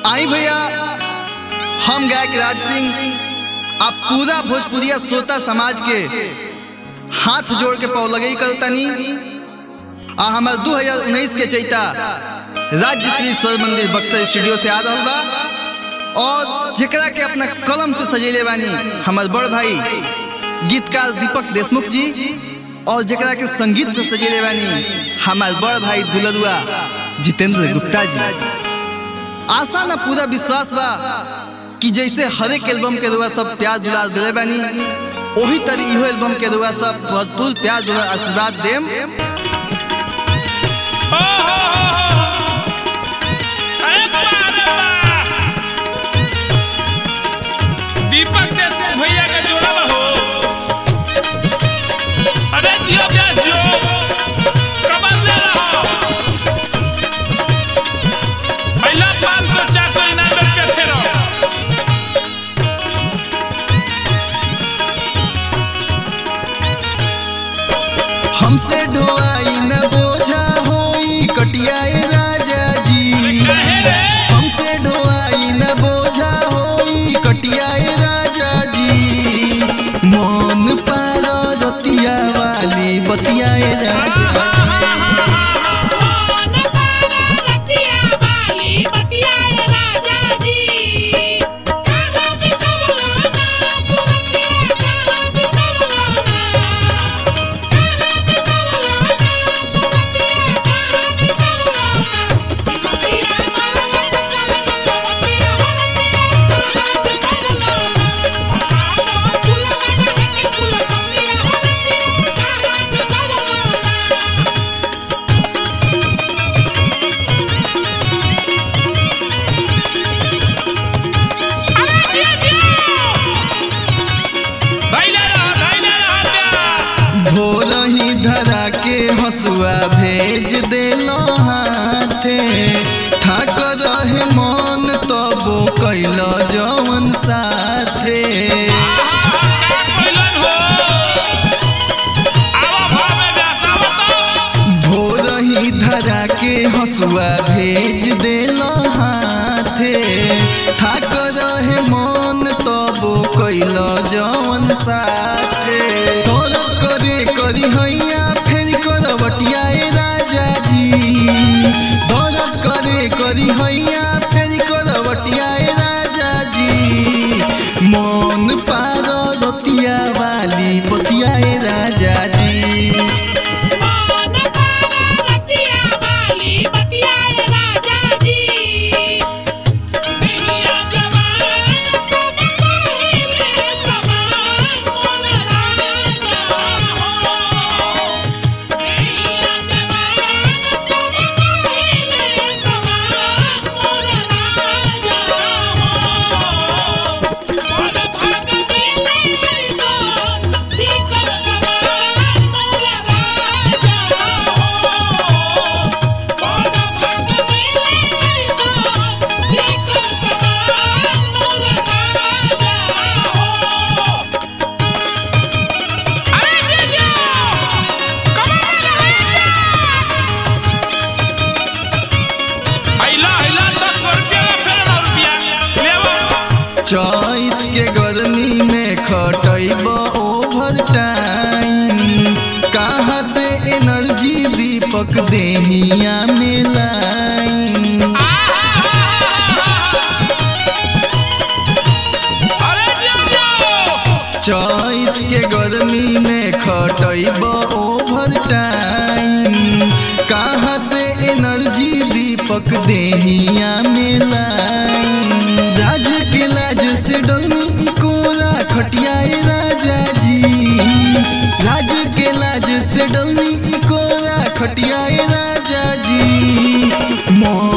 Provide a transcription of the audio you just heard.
आई भैया हम गायक राज सिंह आप पूरा भोजपुरिया श्रोता समाज के हाथ जोड़ के पौ लगई करतनी आ हमार 2019 के चैता राज्य श्री स्वर मंदिर बक्सर स्टूडियो से आ रहा बा और जेकरा के अपना कलम से सजेले बानी हमार बड़ भाई गीतकार दीपक देशमुख जी और जेकरा के संगीत से सजेले बानी हमार बड़ भाई दुलरुआ जितेंद्र गुप्ता जी आशा ना पूरा विश्वास बा कि जैसे हर एक एल्बम के रुआ सब प्यार दुलार दिले बानी वही तरह इहो एल्बम के रुआ सब भरपूर प्यार दुलार आशीर्वाद देम दीपक देशमुख भैया का जोड़ा बा हो अरे जियो प्यास जो कमर ले रहा पहला पाँच सौ चार सौ इनाम रुपये थे रहो हमसे ढोआई न बोझा होई कटियाए राजा जी हमसे ढोआई न बोझा होई कटियाए राजा जी मन पार रतिया वाली बतियाए राजा धैले रहो धैले रहो प्यार भोर ही धरा के हसुआ भेज देलो हाथे ठाक रहे मन तबो कैल जवन साथे भोर ही धरा के हसुआ भेज देलो हाथे ठाक रहे मन तबो कैल जवन साथे तोर करे करी हैया फेर करवटियाए राजा जी तोर करे करी हैया फेर करवटियाए राजा जी मन पार रतिया वाली पतियाए राजा जी चैत के गर्मी में खटैब ओवर टाइम कहाँ से एनर्जी दीपक देहिया में लाइन चैत के गर्मी में खटैब ओवर टाइम कहाँ से एनर्जी दीपक देहिया में लाइन राज के लाज से डलनी इकोरा खटियाए राजा जी राज के लाज से डलनी इकोरा खटियाए राजा जी मोर